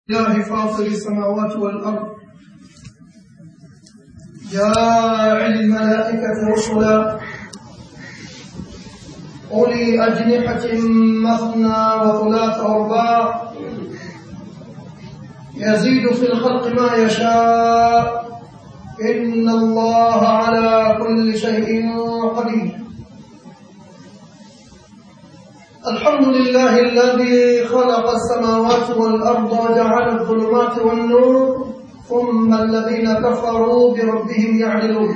الله فاطر السماوات والأرض جاعل الملائكة رسلا أولي أجنحة مثنى وثلاث أرباع يزيد في الخلق ما يشاء إن الله على كل شيء قدير الحمد لله الذي خلق السماوات والأرض وجعل الظلمات والنور ثم الذين كفروا بربهم يعدلون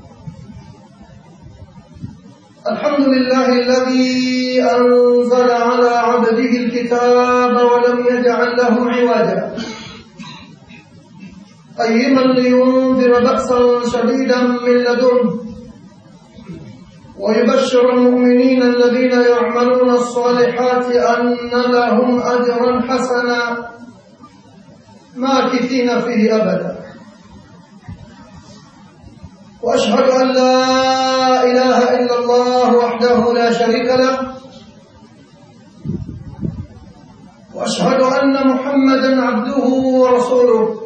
الحمد لله الذي أنزل على عبده الكتاب ولم يجعل له عوجا قيما لينذر بأسا شديدا من لدنه ويبشر المؤمنين الذين يعملون الصالحات أن لهم أجرا حسنا ماكثين فيه أبدا وأشهد أن لا إله إلا الله وحده لا شريك له وأشهد أن محمدا عبده ورسوله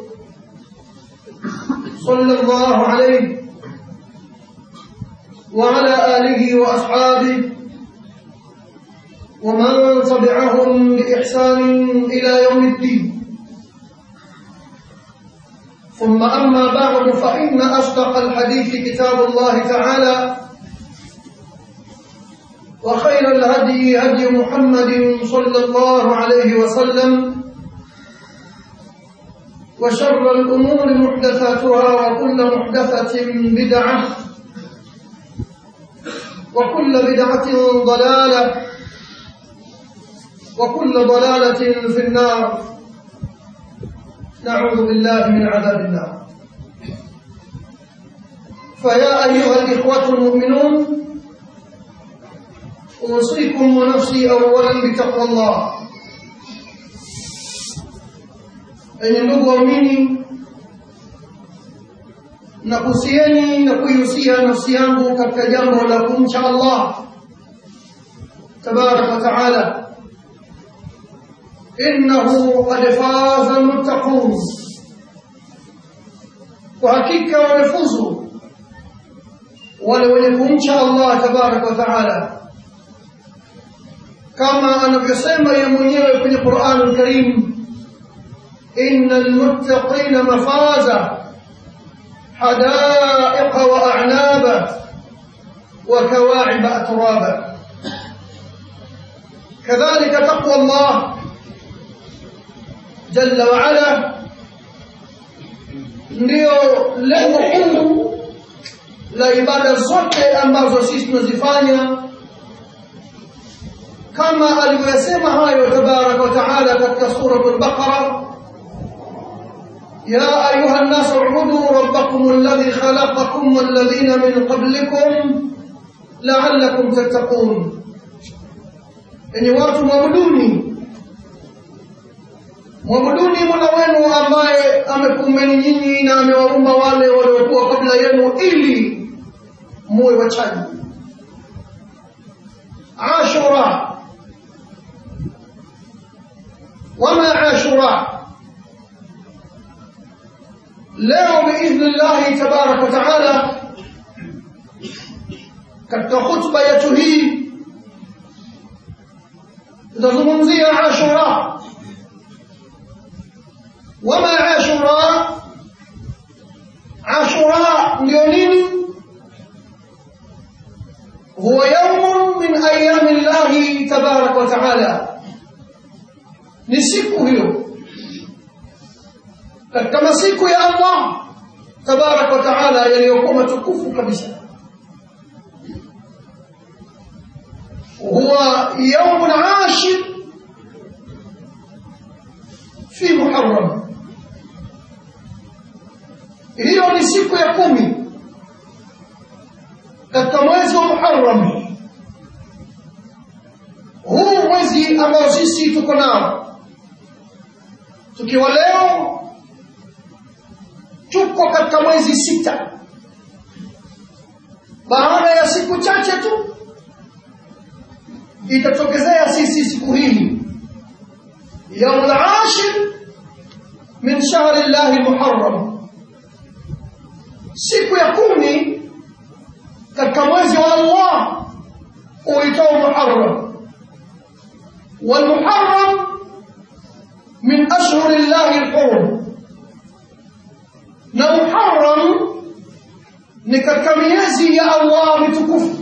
صلى الله عليه وعلى آله وأصحابه ومن تبعهم بإحسان إلى يوم الدين ثم أما بعد فإن أصدق الحديث كتاب الله تعالى وخير الهدي هدي محمد صلى الله عليه وسلم وشر الأمور محدثاتها وكل محدثة بدعة وكل بدعة ضلالة وكل ضلالة في النار نعوذ بالله من عذاب النار فيا أيها الإخوة المؤمنون أوصيكم ونفسي أولا بتقوى الله أن ndugu waumini nakusieni na kuihusia nafsi yangu katika jambo la kumcha Allah tabaraka wa taala innahu qad faza almuttaqun kwa hakika wamefuzu wale wenye kumcha Allah tabaraka wa taala kama anavyosema yeye mwenyewe kwenye Qur'an al-Karim innal muttaqina mafaza حدائق وأعنابا وكواعب أترابا كذلك تقوى الله جل وعلا ndio lengo kuu la ibada zote ambazo sisi tunazifanya kama alivyosema hayo tabaraka wa taala katika suratul baqara يا أيها الناس اعبدوا ربكم الذي خلقكم والذين من قبلكم لعلكم تتقون يعني watu mwabuduni mwabuduni mola wenu ambaye amekumbeni nyinyi na amewaumba wale waliokuwa kabla yenu ili muwe wachaji ashura wama ashura leo biidhnillahi tabaraka wa taala katika khutba yetu hii tutazungumzia ashura wama ashura ashura ndio nini huwa yaumun min ayami llahi tabaraka wa taala ni siku hiyo katika masiku ya Allah tabaraka wa taala yaliyokuwa matukufu kabisa huwa يوم عاشر في محرم hiyo ni siku ya kumi katika mwezi wa Muharram huu mwezi ambao sisi tuko nao tukiwa leo tuko katika mwezi sita baada ya siku chache tu itatokezea sisi siku hii yaumul ashir min shahri llahi lmuharram siku ya kumi katika mwezi wa allah uitao muharram والمحرم من أشهر الله الحرم na muharram ni katika miezi ya allah mitukufu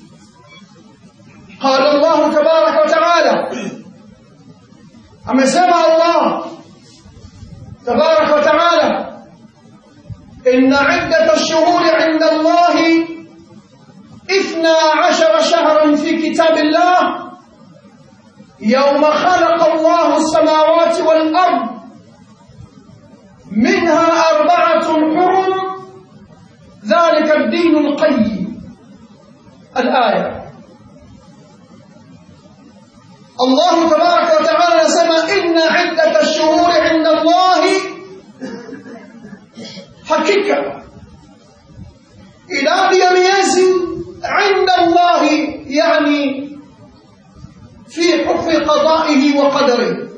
qala llahu tabaraka wataala amesema allah tabaraka wataala ina iddat lshuhuri inda allahi اثنا عشر شهرا في كتاب الله يوم خلق الله السماوات والأرض منها أربعة حرم ذلك الدين القيم الآية الله تبارك وتعالى سمى إن عدة الشهور عند الله حقيقة إلى يميز عند الله يعني في حكم قضائه وقدره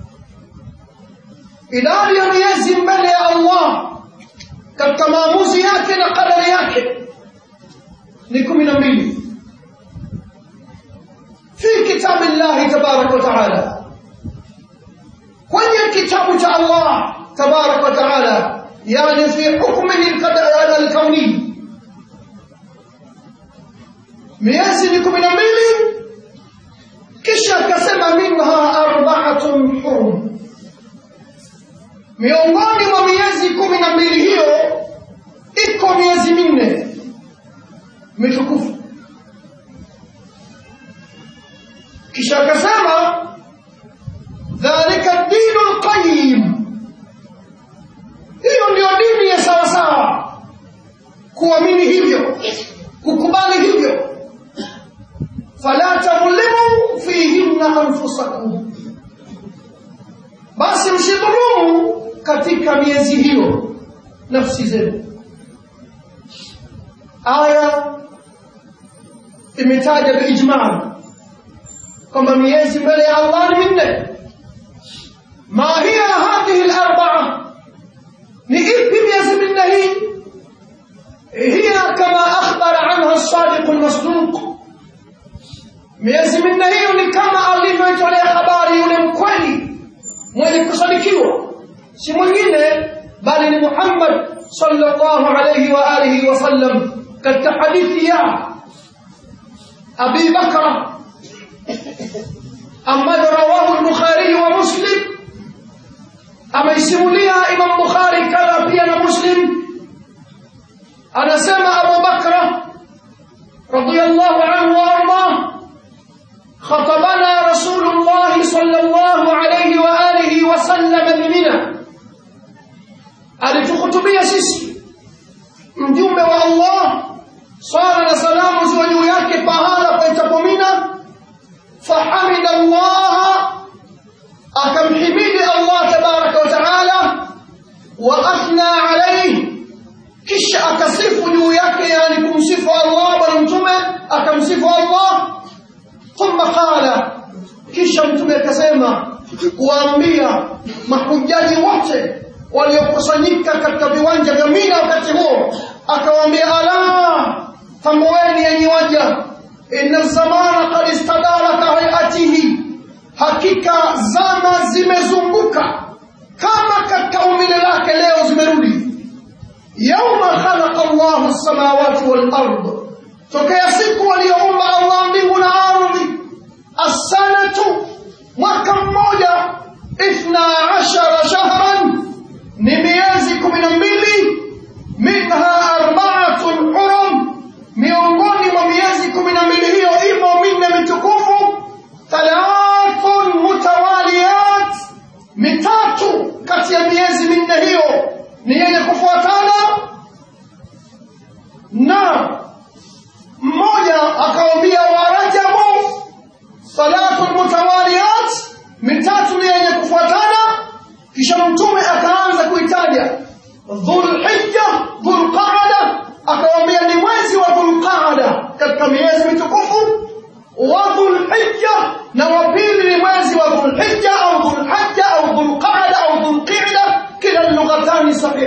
idadi ya miezi mbele ya allah katika maamuzi yake na kadari yake ni kumi na mbili fi kitabi llahi tabaraka wataala kwenye kitabu cha allah tabaraka wataala yani fi hukmihi alkauni miezi ni kumi na mbili kisha akasema minha arbaatun hurum miongoni mwa miezi kumi na mbili hiyo iko miezi minne mitukufu kisha akasema dhalika dinu lqayim hiyo ndio dini ya sawasawa kuamini hivyo kukubali hivyo fala tadhlimu fihinna anfusakum basi msidhulumu katika miezi hiyo nafsi zenu aya imetaja biijmal kwamba miezi mbele ya allah ni minne ma hiya hadhihi larbaa ni ipi miezi minne hii hiya kama akhbara anha sadiqu lmasduq miezi minne hiyo ni kama alivyoitolea habari yule mkweli mwenye kusadikiwa si mwingine bali ni Muhammad sallallahu alayhi wa alihi wasallam katika hadithi ya Abi Bakra ambayo rawahu al-Bukhari wa Muslim ameisimulia Imam Bukhari kadha pia na Muslim anasema Abu Bakra radiyallahu anhu wa ardah خطبنا رسول الله صلى الله عليه وآله وسلم بمنى alitukhutubia sisi mjumbe wa Allah swala na salamu ziwe juu yake pahala paitapo Mina fahamida Allah akamhimidi Allah tabaraka wa taala wa athna alayhi kisha akasifu juu yake yani kumsifu Allah bwana mtume akamsifu Allah thumma qala kisha mtume akasema kuwaambia mahujaji wote waliokusanyika katika viwanja vya Mina wakati huo akawaambia ala tambueni yenye waja inna zamana qad istadara ka hayatihi hakika zama zimezunguka kama katika umbile lake leo zimerudi yauma khalaqa Allahu as-samawati wal ard tokea siku aliyoumba Allah mbingu na ardhi as-sanatu mwaka mmoja ithna ashara shahran ni miezi kumi na mbili minha arbaatun hurum miongoni mwa miezi kumi na mbili hiyo imo minne mitukufu thalathun mutawaliyat mitatu kati ya miezi minne hiyo ni yenye kufuatana na mmoja akawambia warajabu thalathun mutawaliyat mitatu ni yenye kufuatana kisha mtume akaanza kuitaja dhulhijja dhulqaada akawambia ni mwezi wa dhulqaada katika miezi mitukufu wa dhulhijja na wa pili ni mwezi wa dhulhijja au dhulhajja au dhulqaada au dhulqida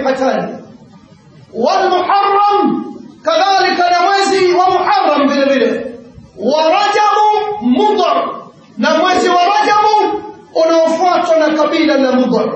rabihatani walmuharram kadhalika na mwezi wa muharram vile vile wa rajabu mudhar na mwezi wa rajabu unaofuatwa na kabila la mudhar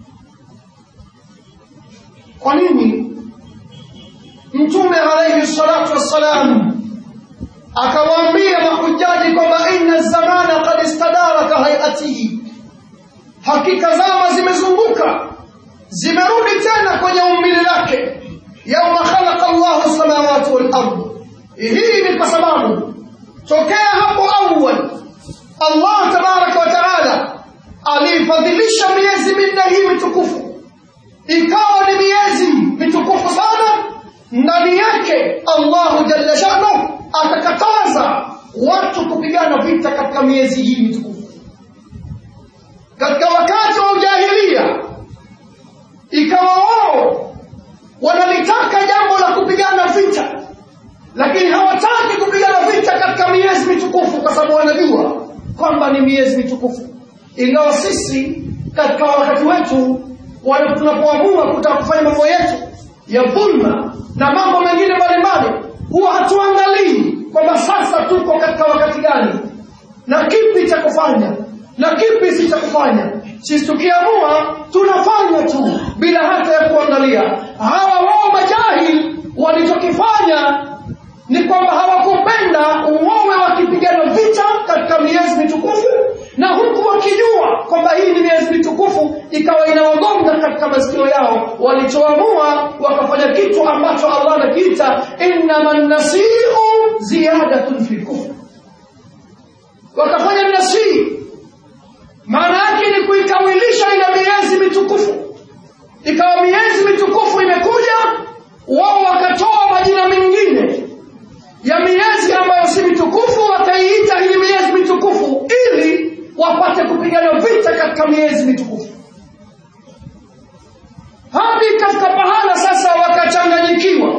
kwa nini mtume alayhi salatu wassalam akawaambia mahujaji kwamba inna zamana qad istadara ka hayatihi hakika zama zimezunguka zimerudi tena kwenye umbile lake yauma khalaqa Allahu samawati wal ardh hii ni kwa sababu tokea hapo awal Allah tabaraka wa taala alifadhilisha miezi minne hii mitukufu ikawa ni miezi mitukufu sana ndani yake Allahu jalla shanu akakataza watu kupigana vita katika miezi hii mitukufu katika wakati wa ujahilia ikawa wao wanalitaka jambo la kupigana vita lakini hawataki kupigana vita katika miezi mitukufu kwa sababu wanajua kwamba ni miezi mitukufu ingawa sisi katika wakati wetu tunapoamua kutaka kufanya mambo yetu ya dhulma na mambo mengine mbalimbali huwa hatuangalii kwamba sasa tuko katika wakati gani na kipi cha kufanya na kipi si cha kufanya sisi tukiamua tunafanya tu bila hata ya kuangalia hawa wao majahil walichokifanya ni kwamba hawakupenda uowe wakipigana vita katika miezi mitukufu na huku wakijua kwamba hii ni miezi mitukufu ikawa inawagonga katika masikio yao walichoamua wakafanya kitu ambacho allah anakiita innama nasiu ziyadatun fi kufr wakafanya nasii maana yake ni kuikawilisha ile miezi mitukufu ikawa miezi mitukufu imekuja wao wakatoa majina mengine ya miezi ambayo si mitukufu wakaiita hii miezi mitukufu ili wapate kupigana vita katika miezi mitukufu hadi katika pahala sasa wakachanganyikiwa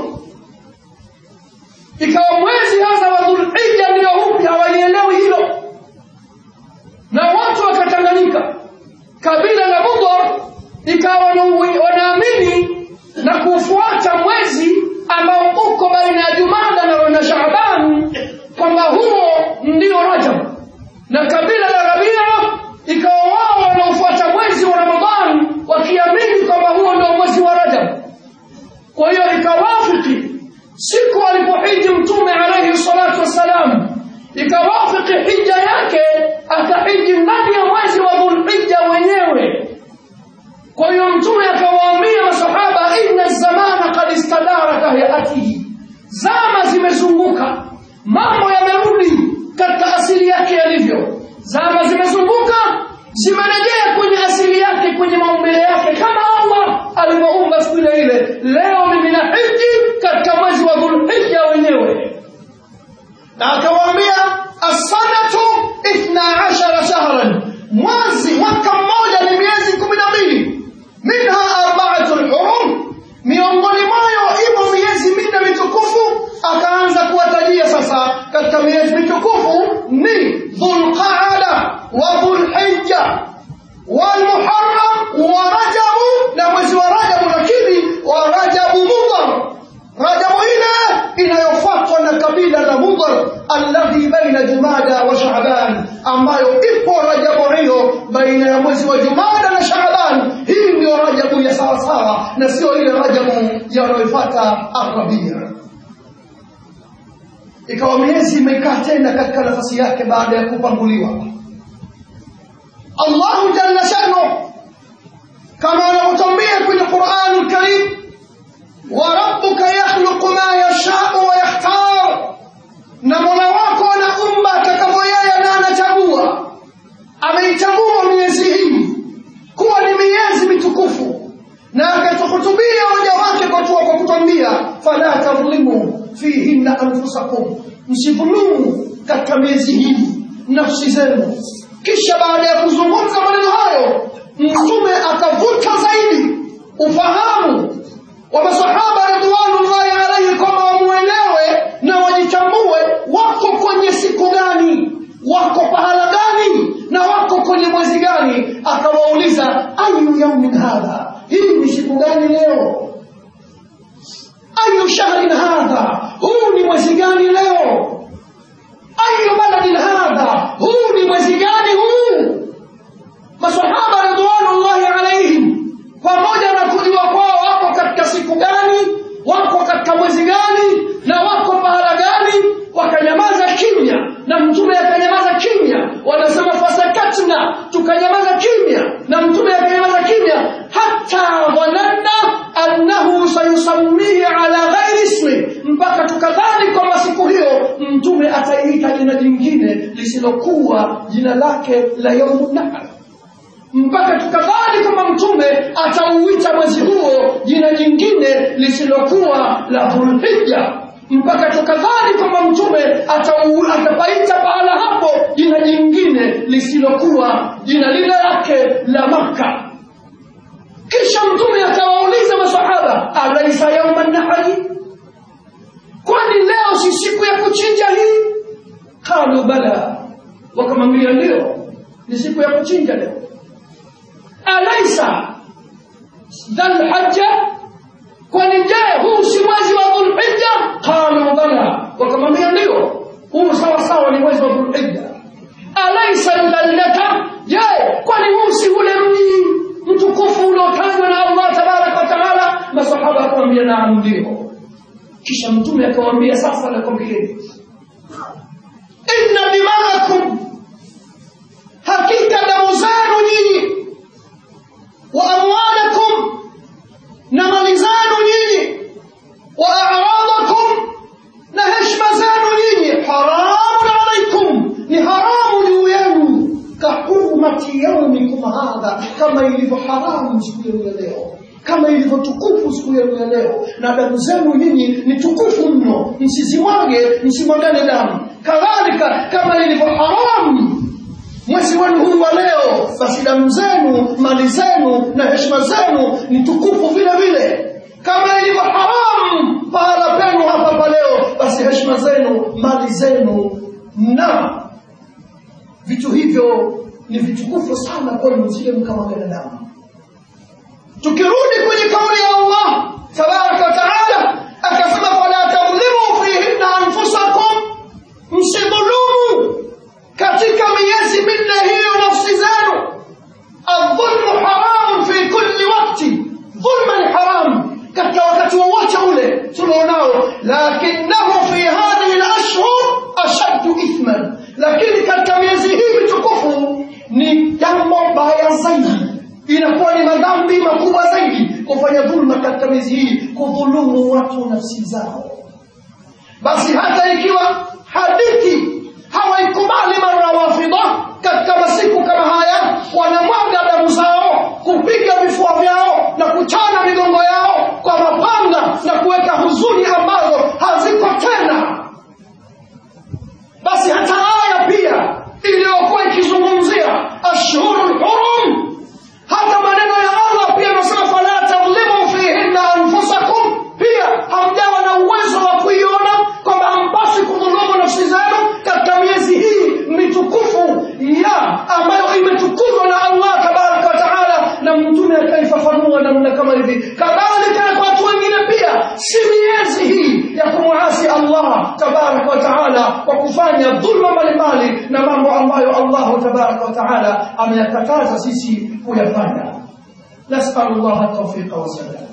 ikawa mwezi hasa wa dhulhija ndio upi hawaielewi hilo na watu wakachanganyika kabila la mudhar ikawa wanaamini na kufuata mwezi ambao uko baina ya jumada na, na shaaban kwamba huo ndio rajab na kabila la rabia ikawa wao wanaofuata mwezi wa ramadhan wakiamini kwamba huo ndio mwezi wa rajab kwa hiyo ikawafiki siku alipohiji mtume alaihi salatu wassalam ikawafiki hija yake akahiji ndani ya mwezi wa dhulhija wenyewe kwa hiyo mtume akawaambia masahaba inna zamana kad istadara kahayatihi zama zimezunguka mambo yamerudi katika asili yake yalivyo zama zimezunguka zimerejea kwenye asili yake kwenye maumbile yake kama allah alivyoumba siku ile ile leo mimi na hiji katika mwezi wa dhulhija wenyewe na akawaambia assanatu ithna ashara shahran mwezi mwaka mmoja ni miezi kumi na mbili minha arbaatu lhurum miongoni mwayo imo miezi minne mitukufu akaanza kuwatajia sasa katika miezi mitukufu ni dhulqaada wa dhulhija walmuharam wa rajabu na mwezi wa rajabu lakini wa rajabu mudhar rajabu ile inayofuatwa na kabila la mudhar alladhi baina jumada wa shaaban ambayo ipo rajabu hiyo baina ya mwezi wa jumada na shaaban hii ndio rajabu ya sawasawa na sio ile rajabu yanayofuata arabia ikawa miezi imekaa tena katika nafasi yake baada ya kupanguliwa allahu jalla shanu kama anavyotambia kwenye qurani lkarim وربك يخلق ما يشاء ويختار na mola wako anaumba atakavyoyeye na anachagua ameichagua miezi hii kuwa ni miezi mitukufu na akatuhutubia waja wake kwa tua kwa kutwambia fala tadhlimu fihinna anfusakum msidhulumu katika miezi hii nafsi zenu kisha baada ya kuzungumza maneno hayo mtume akavuta zaidi ufahamu wa masahaba radhiwanullahi alaihi kwamba wamuelewe na wajitambue wako kwenye siku gani wako pahala gani na wako kwenye mwezi gani akawauliza ayu yaumin hadha hii ni siku siku gani leo ayu shahrin hadha huu ni mwezi gani leo ayu baladin hadha huu ni mwezi gani huu masahaba ridwanullahi alaihim pamoja na kujua kwao wako katika siku gani wako katika mwezi gani na wako pahala gani wakanyamaza kimya na mtume akanyamaza kimya wanasema fasakatna tukanyamaza kimya na mtume akanyamaza kimya hata dhananna annahu sayusammihi ala ghairi ismi mpaka tukadhani kwamba siku hiyo mtume ataiita jina jingine lisilokuwa jina lake la yaumu nahar mpaka tukadhani kwamba mtume atauita mwezi huo jina jingine lisilokuwa la dhulhija mpaka tukadhani kwamba mtume atau- atapaita pahala hapo jina jingine lisilokuwa jina lile lake la makka kisha mtume akawauliza masahaba alaisa yauma nahari kwani leo si siku ya kuchinja hii qalu bala wakamwambia ndio ni siku ya kuchinja leo alaisa dhalhajja kwani je huu si mwezi wa dhulhijja qalu bala wakamwambia ndio huu sawasawa ni mwezi wa dhulhijja alaisa llata je kwani huu si ule mji mtukufu uliotajwa na allah tabaraka wa taala masahaba akamwambia naam ndio kisha mtume akamwambia sasa nakwambieni inna dimaakum hakika damu zenu nyinyi wa amwalakum na mali zenu nyinyi wa a'radakum na heshima zenu nyinyi haramun alaikum ni haramu juu yenu kahurmati yaumikum hadha kama ilivyo haramu siku yenu ya leo kama ilivyo tukufu siku yenu ya leo na damu zenu nyinyi ni tukufu mno msizimwage msimwagane damu kadhalika kama ilivyo haramu mwezi wenu huu wa leo basi damu zenu mali zenu na heshima zenu ni tukufu vile vile kama ilivyo haramu pahala penu hapa pa leo basi heshima zenu mali zenu na vitu hivyo ni vitukufu sana kwenu msije mkamwagana damu tukirudi kwenye kauli ya allah tabaraka wa taala akasema fala tadhlimu fihinna anfusakum msidhulumu katika miezi minne hiyo nafsi zenu aldhulmu haramun fi kulli wakti dhulma ni haramu katika wakati wowote ule tulionao lakinahu fi hadhihi lashhur ashaddu ithman lakini katika miezi hii mitukufu ni jambo baya zaidi inakuwa ni madhambi makubwa zaidi kufanya dhulma katika miezi hii kudhulumu watu nafsi zao basi hata ikiwa hadithi hawaikubali marawafidha katika masiku kama haya wanamwaga damu zao kupiga vifua vyao na kuchana migongo yao kwa mapanga na kuweka huzuni ambazo haziko tena basi hata aya pia iliyokuwa ikizungumzia ashhuru lhurum hata maneno ya allah pia anasema fala tadhlimu fihinna anfusakum pia hamjawa na uwezo wa kuiona kwamba hampasi kudhulumu nafsi zenu katika miezi hii mitukufu ya ambayo imetukuzwa na allah tabaraka wa taala na mtume akaifafanua namna kama hivi kadhalika na kwa watu wengine pia si miezi hii ya kumwasi allah tabaraka wa taala kwa kufanya dhulma mbalimbali na mambo ambayo allahu tabaraka wa taala ameyakataza sisi kuyafanya nasalu llaha taufiqa wasalama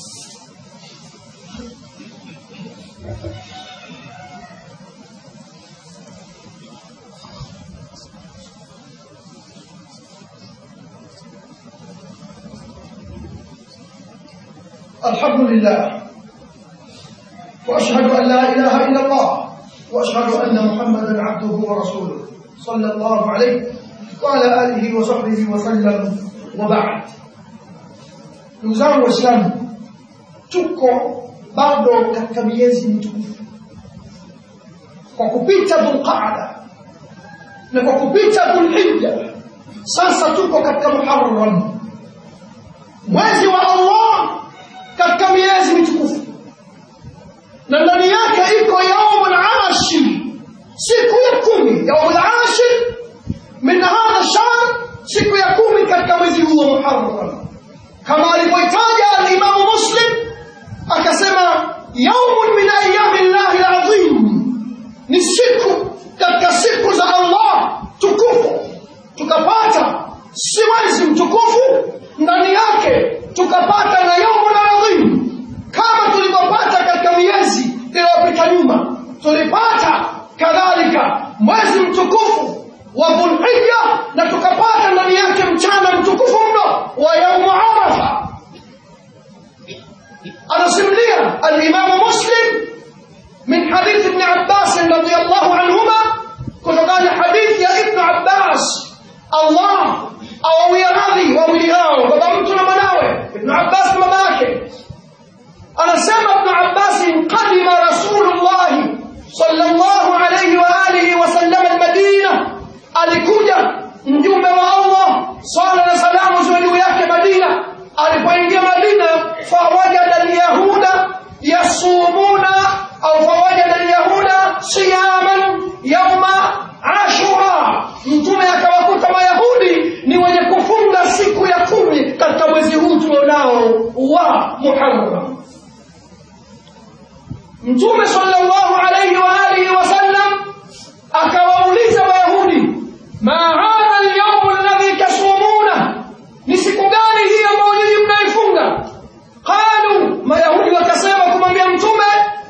الحمد لله واشهد ان لا اله الا الله واشهد ان محمدا عبده ورسوله صلى الله عليه وعلى اله وصحبه وسلم وبعد ndugu zangu waislamu tuko bado katika miezi mitukufu kwa kupita dhulqaada na kwa kupita dhulhija sasa tuko katika muharram mwezi wa allah katika miezi mitukufu na ndani yake iko yaumul ashir siku ya kumi yaumul ashir min hadha shahr siku ya kumi katika mwezi huo muharram kama alivyoitaja tukapata na yaumun adhim kama tulivyopata katika miezi iliyopita nyuma tulipata kadhalika mwezi mtukufu wa dhulhija na tukapata ndani yake mchana mtukufu mno wa yaumu arafa anasimulia alimamu muslim من حديث ابن عباس رضي الله عنهما كتب حديث يا ابن عباس الله أو يراضي ووليهاو بابا مناوي ابن عباس مباكي أنا سمع ابن عباس قدم رسول الله صلى الله عليه وآله وسلم المدينة alikuja mjumbe wa Allah sala na salamu ziwe juu yake Madina alipoingia Madina fawajada alyahuda yasumuna au fawajada alyahuda siyaman yauma ashura mtume akawakuta mayahudi ni wenye kufunga siku ya kumi katika mwezi huu tulionao wa muharram mtume sallallahu alayhi wa alihi wasallam akawauliza wayahudi ma hadha alyawm alladhi tasumuna ni siku gani hii ambayo nyinyi mnaifunga qalu mayahudi wakasema kumwambia mtume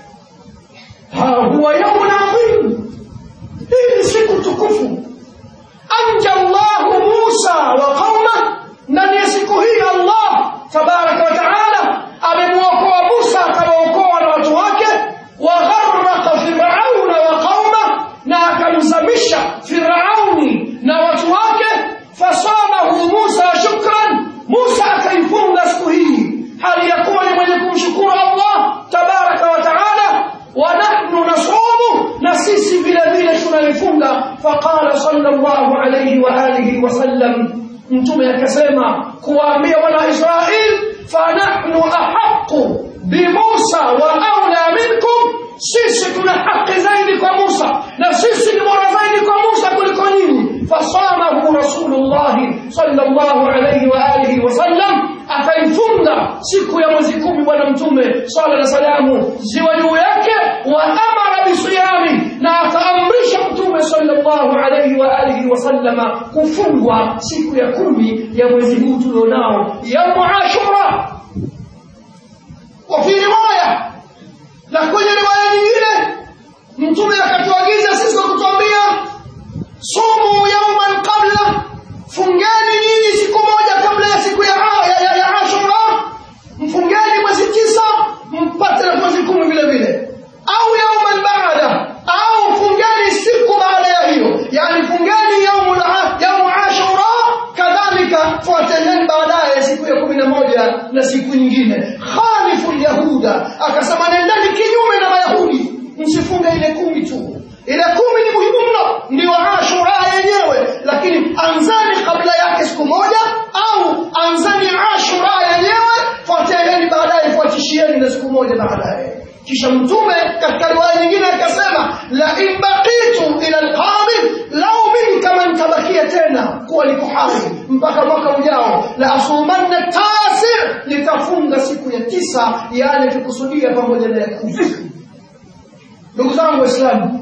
ha huwa yawmun adhim hii ni siku tukufu anja Allahu Musa wa qauma ndani ya siku hii Allah tabaraka wa taala amemuokoa Musa akawaokoa na watu wake wa gharraqa fir'auna wa qauma na akamzamisha Firauni na watu wake fasamahu Musa shukran Musa akaifunga siku hii hali ya kuwa ni mwenye kumshukuru Allah tabaraka wa taala wa nahnu nasumu na sisi vile vile tunaifunga faqala sallallahu alayhi wa alihi wa sallam mtume akasema kuwaambia wana Israeli fanahnu ahqqu bimusa wa aula minkum sisi tuna haki zaidi kwa Musa na sisi ni bora zaidi kwa Musa kuliko nyinyi fasamahu rasulullah sallallahu alayhi wa alihi wasallam akaifunga siku ya mwezi kumi bwana mtume sala na salamu ziwa juu yake wa amara bisiyami na akaamrisha mtume sallallahu alayhi wa alihi wasallama kufungwa siku ya kumi ya mwezi huu tulionao yaumu ashura وفي روايه na kwenye riwaya nyingine mtume akatuagiza sisi kwa kutuambia sumu yauman qabla fungeni nyinyi siku moja kabla ya siku ya, ya, ya, ya ashura mfungeni mwezi tisa mpate na mwezi kumi vile vile au yauman baada au fungeni siku baada ya hiyo yani fungeni yaumu yaumu ashura kadhalika fuateni baadaye siku ya kumi na moja na siku nyingine khalifu lyahuda akasema nendeni kinyume na mayahudi msifunge ile kumi tu ile kumi ni muhimu mno ndio ashura yenyewe lakini anzani kabla yake siku moja au anzani ashura yenyewe fuateni baadaye fuatishieni na siku moja baadaye kisha mtume katika riwaya nyingine akasema la in baqitu ila alqabil lau mimi kama nitabakia tena kuwa niko hai mpaka mwaka ujao la asumanna tasi nitafunga siku ya tisa yaani tukusudia pamoja na ya kumi ndugu zangu waislamu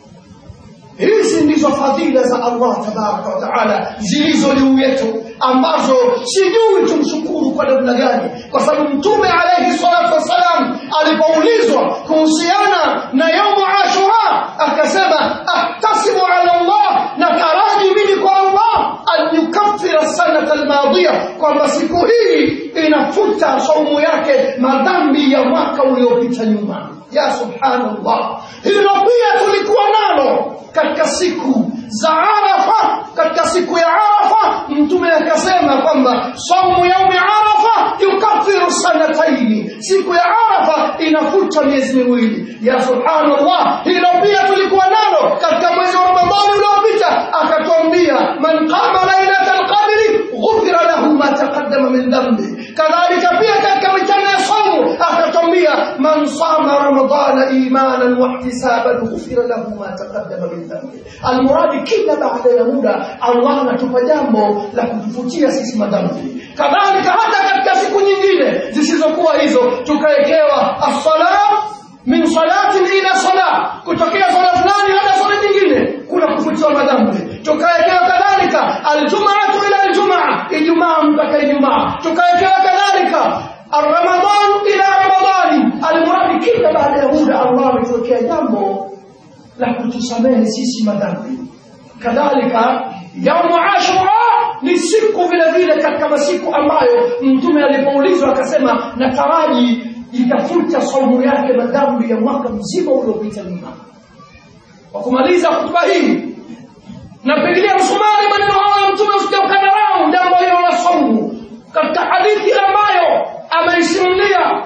hizi ndizo fadhila za Allah tabaraka wa taala zilizo juu yetu ambazo sijui tumshukuru kwa namna gani kwa sababu mtume alayhi salatu wassalam alipoulizwa kuhusiana na yaumu ashura akasema ahtasibu ala Allah na taraji mimi kwa Allah an yukaffira sanata almadhiya kwamba siku hii inafuta saumu yake madhambi ya mwaka uliopita nyuma ya subhanallah hilo pia tulikuwa nalo katika siku za Arafa katika siku ya Arafa mtume akasema kwamba saumu yaumi Arafa yukaffiru sanataini siku ya Arafa inafuta miezi miwili ya subhanallah hilo pia tulikuwa nalo katika mwezi wa Ramadhani uliopita akatuambia man qama lailatal qadri ghufira lahu ma taqaddama min dhanbi kadhalika pia katika mitano ya saumu akatuambia man sama ramadana imanan wa ihtisaban ghufira lahu ma taqaddama min dhanbi almuradi kila baada ya muda Allah anatupa jambo la kutufutia sisi madhambi kadhalika hata katika siku nyingine zisizokuwa hizo tukawekewa as-sala min salatin ila sala kutokea sala fulani hadi sala nyingine kuna kufutiwa madhambi tukawekewa kadhalika aljumaatu ila aljumaa ijumaa mpaka ijumaa tukawekewa kadhalika Ramadhan ila Ramadhani, almuradi kila baada ya muda Allah ametokea jambo la kutusamehe sisi madhambi. Kadhalika yaumu Ashura ni siku vile vile katika masiku ambayo Mtume alipoulizwa akasema, nataraji itafuta saumu yake madhambi ya mwaka mzima uliopita nyuma. Kwa kumaliza hotuba hii, napigilia msumari maneno hayo ya Mtume usijaukadharau jambo hilo la saumu katika hadithi ambayo ameisimulia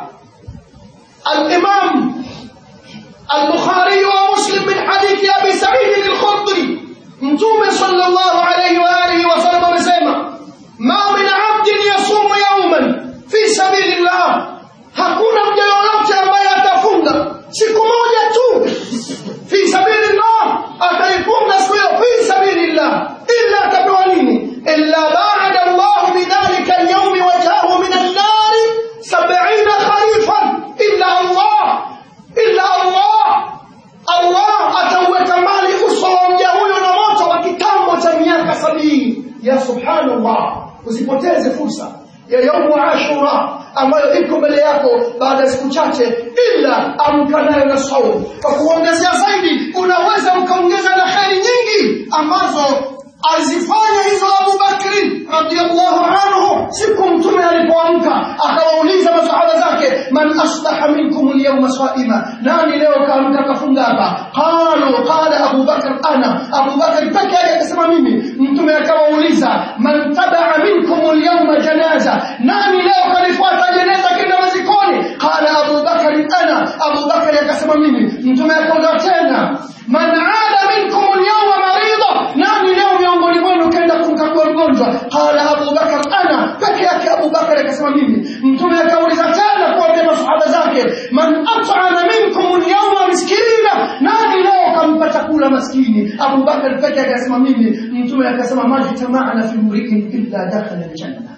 al-Imam al-Bukhari wa Muslim min hadithi Abi Sa'id al-Khudri Mtume sallallahu alayhi wa alihi wa sallam amesema ma min 'abdin yasumu yawman fi sabilillah hakuna mja yoyote ambaye atafunga siku moja tu fi sabilillah ataifunga siku hiyo fi sabilillah illa atapewa nini illa ba'da Allah bidhalika al-yawm wajahu min an-nar 70 kharifan illa Allah illa Allah Allah atauweka mbali uso wa mja huyo na moto wa kitambo cha miaka sabini ya subhanallah usipoteze fursa ya yaumu ashura ambayo iko mbele yako baada ya siku chache ila amka nayo na saumu kwa kuongezea zaidi unaweza ukaongeza na kheri nyingi ambazo azifanya hizo Abu Bakri radhiallahu anhu siku mtume alipoamka akawauliza masahaba zake man asbaha minkum alyawma saima nani leo kaamka kafunga hapa qalu qala Abu Bakr ana Abu Bakr peke yake akasema mimi mtume akawauliza man tabaa minkum alyawma janaza nani leo kalifuata jeneza kenda mazikoni qala Abu Bakr ana Abu Bakr akasema mimi mtume akauliza tena man aada minkum alyawma marida nani leo miongoni mwenu kenda kumkagua mgonjwa qala Abu Bakar ana peke yake Abu Bakar akasema mimi mtume akauliza tena kuambia masahaba zake man at'ama minkum al-yawma miskina nani leo kampa chakula maskini Abu Bakar peke yake akasema mimi mtume akasema majtama'na fi mri'in illa dakhala al-janna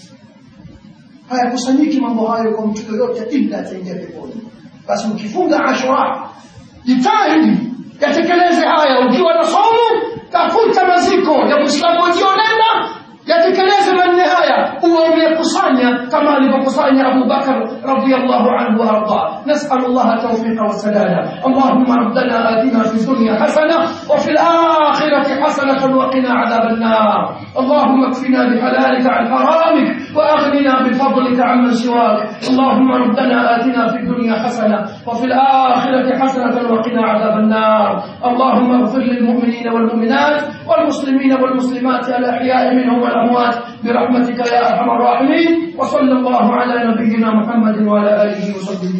hayakusanyiki mambo hayo kwa mtu yoyote ila ataingia peponi basi ukifunga ashura jitahidi yatekeleze haya ukiwa na somo tafuta maziko ya Muislamu wajionenda yatekeleze manne haya uwe umekusanya kama alivyokusanya Abu Bakar radhiyallahu anhu wa arda nas'al Allah tawfiqa wa sadada Allahumma rabbana atina fi dunya hasana wa fil akhirati hasanatan wa qina adhaban nar Allahumma kfina bihalalika an haramik wa aghnina bifadlika amman siwak Allahumma rabbana atina fi dunya hasana wa fil akhirati hasanatan wa qina adhaban nar Allahumma ighfir lil mu'minina wal mu'minat wal muslimina wal muslimat al ahya'i minhum والأموات برحمتك يا أرحم الراحمين وصلى الله على نبينا محمد وعلى آله وصحبه